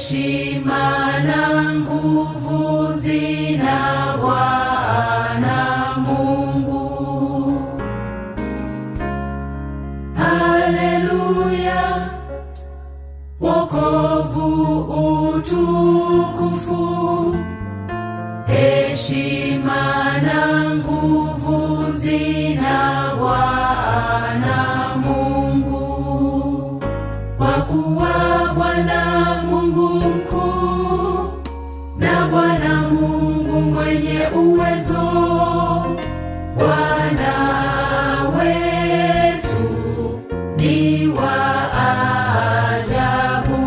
heshima na nguvu zina Bwana Mungu. Haleluya, wokovu, utukufu, heshima na nguvu zina Bwana Mungu kwa kuwa Bwana Mungu mkuu na Bwana Mungu mwenye uwezo, Bwana wetu ni wa ajabu.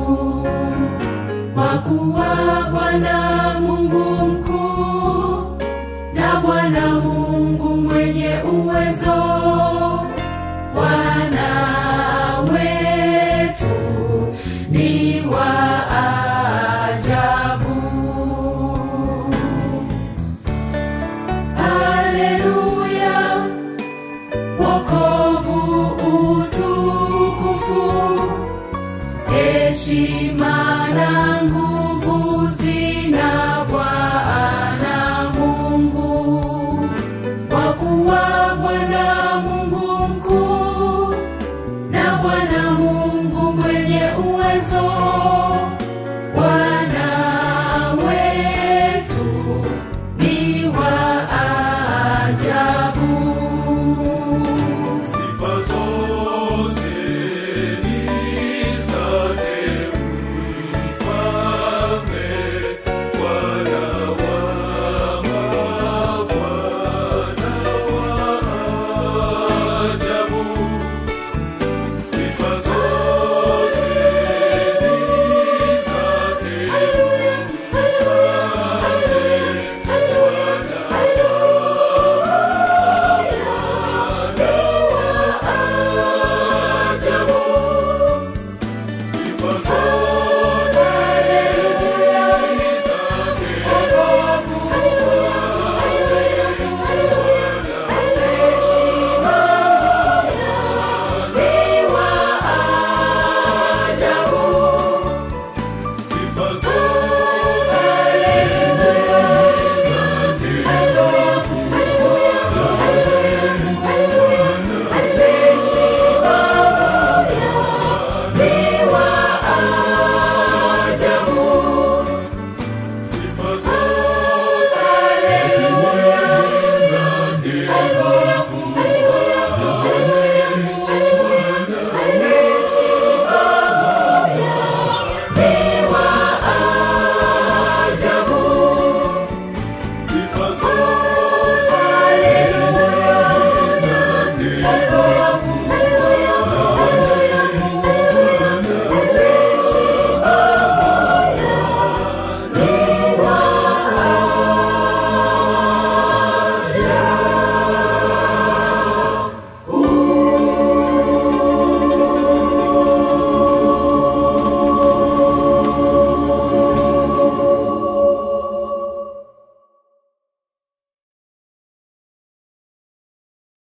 Kwa kuwa Bwana Mungu mkuu na Bwana Mungu mwenye uwezo Bwana wetu ni wa ajabu. Haleluya, wokovu, utukufu, heshima na nguvu zina Bwana Mungu kwa kuwa Bwana Mungu mkuu na Bwana Mungu mwenye uwezo, Bwana wetu ni wa ajabu. Sifa zote ni zake Mfalme, Bwana wa mabwana wa ajabu. Sifa zote ni zake Ajabu. Sifa zote